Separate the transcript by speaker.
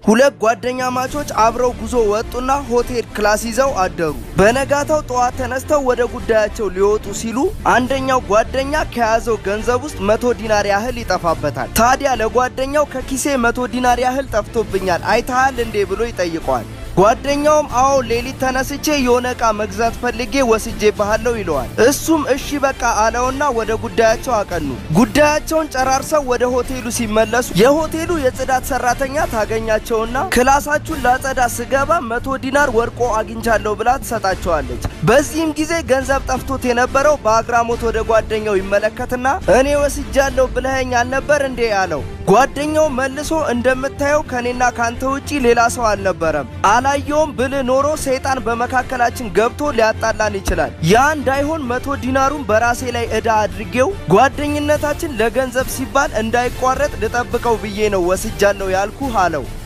Speaker 1: ሁለት ጓደኛ ማቾች አብረው ጉዞ ወጡና ሆቴል ክላስ ይዘው አደሩ። በነጋታው ጠዋት ተነስተው ወደ ጉዳያቸው ሊወጡ ሲሉ አንደኛው ጓደኛ ከያዘው ገንዘብ ውስጥ መቶ ዲናር ያህል ይጠፋበታል። ታዲያ ለጓደኛው ከኪሴ መቶ ዲናር ያህል ጠፍቶብኛል አይተሃል እንዴ ብሎ ይጠይቀዋል። ጓደኛውም አዎ ሌሊት ተነስቼ የሆነ ዕቃ መግዛት ፈልጌ ወስጄ ባሃለው ይለዋል። እሱም እሺ በቃ አለውና ወደ ጉዳያቸው አቀኑ። ጉዳያቸውን ጨራርሰው ወደ ሆቴሉ ሲመለሱ የሆቴሉ የጽዳት ሰራተኛ ታገኛቸውና ክላሳችሁን ላጸዳ ስገባ መቶ ዲናር ወርቆ አግኝቻለሁ ብላ ትሰጣቸዋለች። በዚህም ጊዜ ገንዘብ ጠፍቶት የነበረው በአግራሞት ወደ ጓደኛው ይመለከትና እኔ ወስጃለሁ ብለኸኝ አልነበር እንዴ አለው። ጓደኛው መልሶ እንደምታየው ከኔና ካንተ ውጪ ሌላ ሰው አልነበረም አላየውም ብል ኖሮ ሰይጣን በመካከላችን ገብቶ ሊያጣላን ይችላል። ያ እንዳይሆን መቶ ዲናሩን በራሴ ላይ ዕዳ አድርጌው ጓደኝነታችን ለገንዘብ ሲባል እንዳይቋረጥ ልጠብቀው ብዬ ነው ወስጃለሁ ያልኩህ አለው።